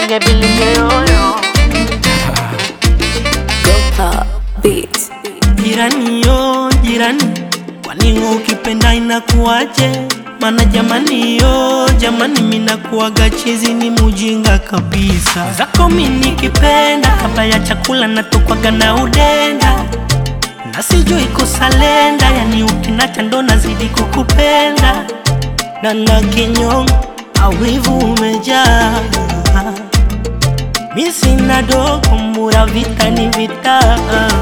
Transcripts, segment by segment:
Reggae Billy Yoyo. Gopa Beat. Jirani yo jirani, kwani wewe ukipenda inakuwaje? Mana jamani yo jamani, minakuwaga chizi ni mujinga kabisa. Zako mi nikipenda, kabla ya chakula natokwaga na udenda na sijui kusalenda, yani ukinacha ndo nazidi kukupenda na na kinyongo awivu umejaa mi sina dogo mura vita ni vita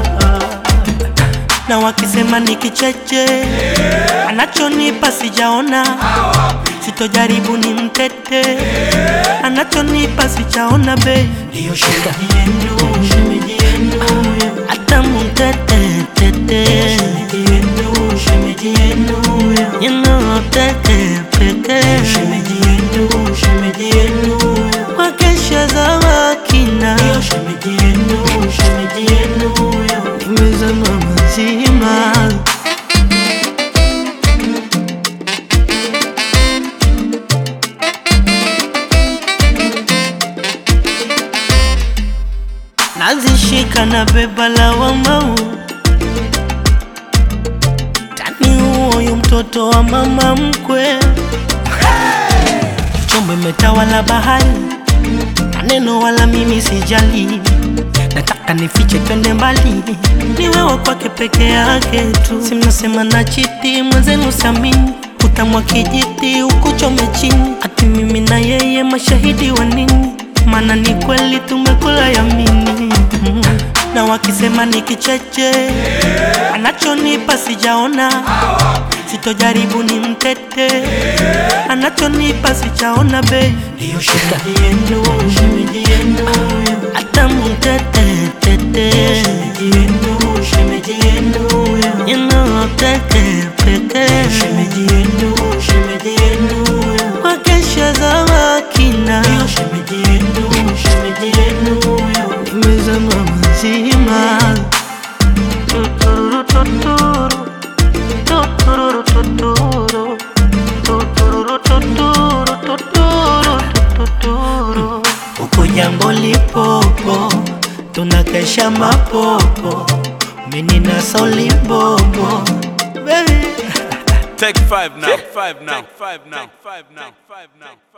na wakisema ni kicheche anachonipa sijaona sitojaribu ni mtete anachonipa sijaona be ndiyo shemeji yenu shemeji yenu hata mtete tete shemeji yenu shemeji yenu you know tete pete shemeji yenu shemeji yenu wakesha za wakina ndiyo shemeji yenu shemeji yenu nimezama mazima nazishika na beba la wamau tani huoyu mtoto wa mama mkwe chombo imetawala bahari maneno wala mimi sijali nataka nifiche twende mbali ni wewe kwake peke yake tu simnasema na chiti mwenzenu samini utamwa kijiti ukuchome chini ati mimi na yeye mashahidi wa nini maana ni kweli tumekula yamini mm. na wakisema ni kicheche anachonipa sijaona sitojaribu ni mtete anachonipa sijaona be ndiyo shemeji yenu shemeji yenu hata mtete tete shemeji yenu shemeji yenu you know tete pete shemeji yenu shemeji yenu wakesha za wakina ndiyo shemeji yenu shemeji yenu nimezama mazima tuturu tuturu tuturu tuturu tuturu tuturu tuturu tuturu uko jambo lipopo tunakesha mapopo mini na solibobo baby Take five now. Take five now. Take five now. Take five now. Take five now.